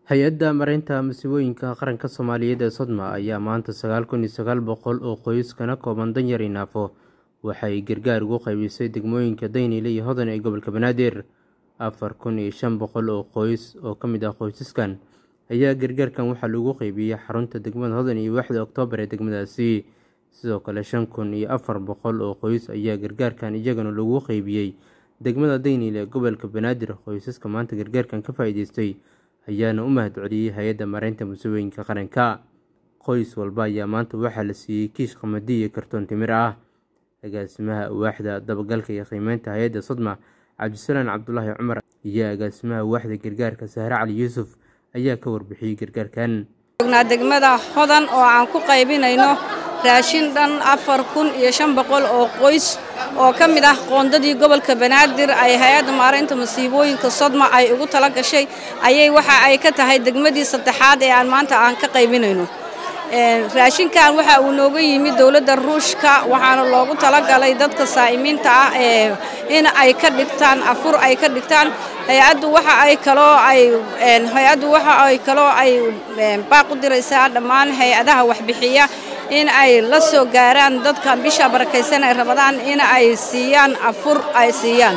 hay-adda mareynta masiibooyinka qaranka soomaaliyeed ee sodma ayaa maanta sagaal kun iyo sagaal boqol oo qoys kana kooban danyar i naafo waxay gargaar ugu qaybisay degmooyinka daynile iyo hodan ee gobolka banaadir afar kun iyo shan boqol oo qoys oo ka mid ah qoysaskan ayaa gargaarkan waxaa lagu qeybiyey xarunta degmada hodan iyo waaxda oktoobar ee degmadaasi sidoo kale shan kun iyo afar boqol oo qoys ayaa gargaarkan iyagana lagu qeybiyey degmada daynile ee gobolka banaadir qoysaska maanta gargaarkan ka faa-iideystay ayaana u mahad celiyey hay-adda mareynta musiibooyinka qaranka qoys walba ayaa maanta waxaa la siiyey kiish qamadi iyo kartoon timir ah agaasimaha waaxda dabagalka iyo qiimeynta hay-adda sodma cabdisalaan cabdulaahi cumar iyo agaasimaha waaxda gargaarka sahre cali yuusuf ayaa ka warbixiyey gargaarkan joognaa degmada hodan oo aan ku qaybinayno raashin dhan afar kun iyo shan boqol oo qoys oo ka mid ah qoondadii gobolka banaadir ay hay-adda maaraynta masiibooyinka sodma ay ugu tala gashay ayay waxa ay ka tahay degmadii saddexaad ee aan maanta aan ka qaybinayno raashinkan waxa uu nooga yimid dowladda ruushka waxaana loogu talagalay dadka saa'imiinta ah ee in ay ka dhigtaan afur ay ka dhigtaan hay-addu waxa ay kaloo ay hay-addu waxa ay kaloo ay baaq u diraysaa dhammaan hay-adaha waxbixiya in ay la soo gaaraan dadka bisha barakaysan ay rabadaan in ay siiyaan afur ay siiyaan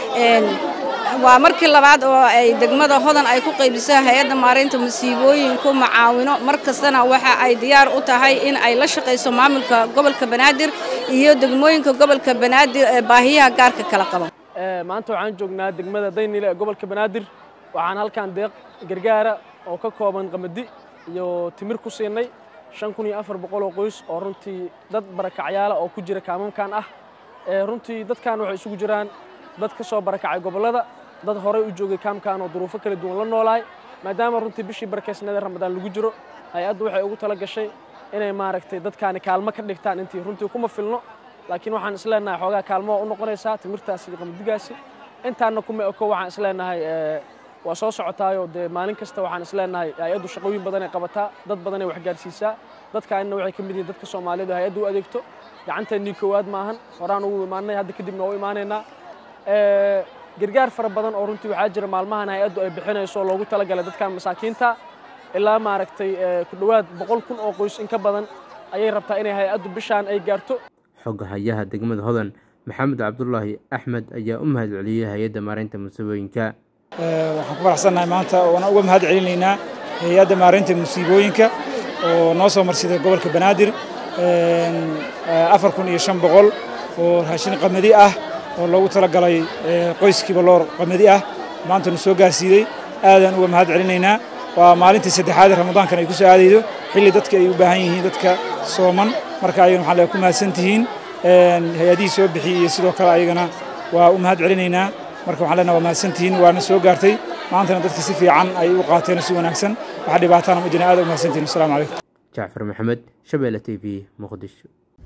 waa markii labaad oo ay degmada hodan ay ku qaybiso hay-adda maaraynta masiibooyinku macaawino mar kastana waxa ay diyaar u tahay in ay la shaqayso maamulka gobolka banaadir iyo degmooyinka gobolka banaadir ee baahiyaha gaarka kala qaba maanta waxaan joognaa degmada daynile ee gobolka banaadir waxaan halkan deeq gargaara oo ka kooban qamadi iyo timir ku siinay shan kun iyo afar boqol oo qoys oo runtii dad barakacyaala oo ku jira kaamamkan ah runtii dadkan waxay isugu jiraan dad ka soo barakacay gobollada dad horey u joogay kaamkan oo duruufo kala duwan la noolaay maadaama runtii bishii barakaysnada ramadaan lagu jiro hay-addu waxay ugu tala gashay inay maaragtay dadkaani kaalmo ka dhigtaan intii runtii kuma filno laakiin waxaan isleenahay xoogaa kaalmo waa u noqonaysaa timirtaasi iyo qamadigaasi intaanna kuma eko waxaan isleenahay waa soo socotaayoo dee maalin kasta waxaan isleenahay hay-addu shaqooyin badan ay qabataa dad badan ay waxgaarsiisaa dadkaanina waxay ka mid yihiin dadka soomaaliyeed oo hay-addu u adeegto gacanteennii koowaad maahan horaan ugu imaanay hadda kadibna waa u imaanaynaa gargaar fara badan oo runtii waxaa jira maalmahan hay-addu ay bixinayso loogu talagalay dadkan masaakiinta ilaa maaragtay ku dhowaad boqol kun oo qoys in ka badan ayay rabtaa inay hay-addu bishaan ay gaarto xogga hayaha degmada hodan maxamed cabdulaahi axmed ayaa u mahad celiyey hay-adda maareynta musiibooyinka waxaan ku faraxsannahay maanta oona uga mahad celinaynaa hay-adda maareynta musiibooyinka oo noo soo marsiday gobolka banaadir afar kun iyo shan boqol oo raashin qamadi ah oo loogu talagalay qoyskiiba loor qamadi ah maanta nu soo gaarsiiyey aadaan uga mahad celinaynaa waa maalintii saddexaad ee ramadaankan ay ku soo aadaydo xilli dadka ay u baahan yihiin dadka sooman marka ayagana waxaan leeyahay ku mahadsan tihiin hay-adihii soo bixiyey iyo sidoo kale ayagana waa u mahad celinaynaa marka waxaan leenahay waa mahadsan tihiin waana soo gaartay maantana dadka si fiican ay u qaateen si wanaagsan waxa dhibaatana ma jirin aad u mahadsan tihiin assalamu calaykum jacfar maxamed shabeelle t v muqdisho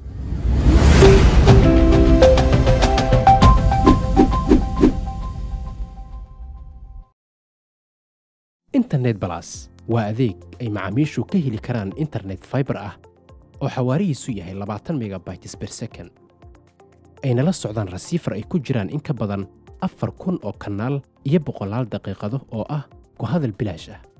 internet balas waa adeeg ay macaamiishu ka heli karaan internet faibar ah oo xawaarihiisu yahay labaatan megabytes ber second ayna la socdaan rasiifar ay ku jiraan in ka badan afar kun oo kanaal iyo boqolaal daqiiqado oo ah ku hadal bilaash ah